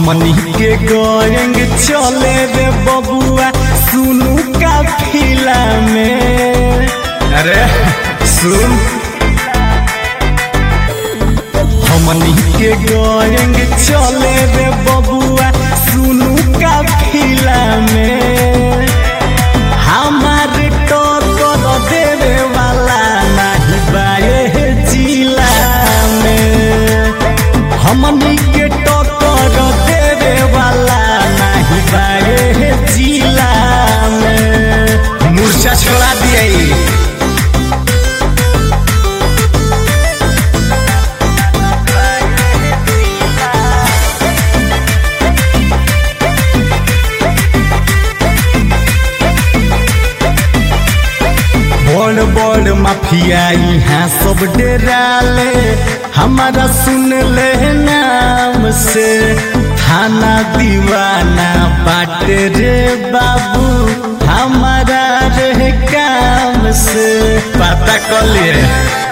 हमनी के गएंग चले रे बबुआ सुनू का फिला में अरे सुन हमनी के गएंग चले रे बबुआ सुनू का फिला में हमार टोकर देवे वाला नहीं बाए जिला में हमनी के टोकर देवे वाला नहीं बाए जिला में मूर्छा छोड़ा दिए बड़ बड़ माफिया यहाँ सब डेराले हमारा सुन ले नाम से थाना दीवाना बाटे रे बाबू हमारा रे काम से पता कर लिए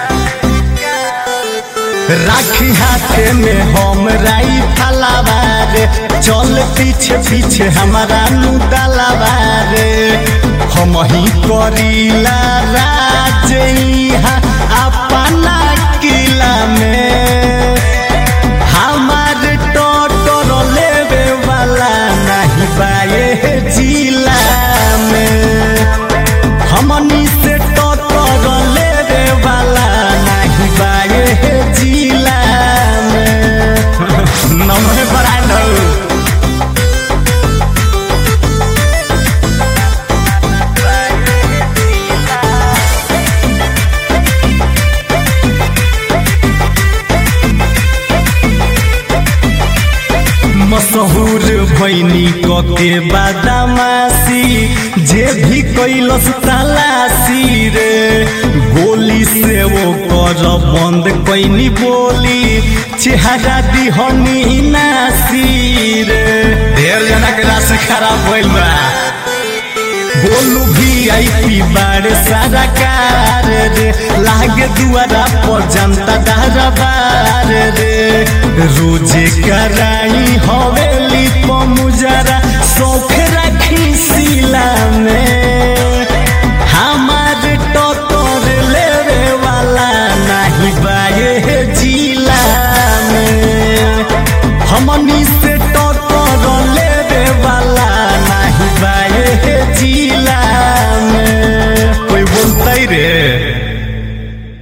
राखी हाथे में हम राई फलावारे चल पीछे पीछे हमारा नुदलावारे हम ही करीला राज इहाँ अपना किला में हमार टोटर लेवे वाला नहीं बाए जिला में हमनी से टोटर लेवे वाला नहीं बाए जिला में नम्हे बड़ा लो मशहूर भैनी कके बादामासी जे भी कैलस तलाशी रे गोली से वो कर बंद कैनी बोली चेहरा दिहनी नासी रे ढेर जना के राशि खराब भइल बा बोलू भी आई पी बारे सारा कार रे लागे दुआरा पर जनता दारा बार रे रोजे कराई हवेली पर मुजरा शौक रखी सिला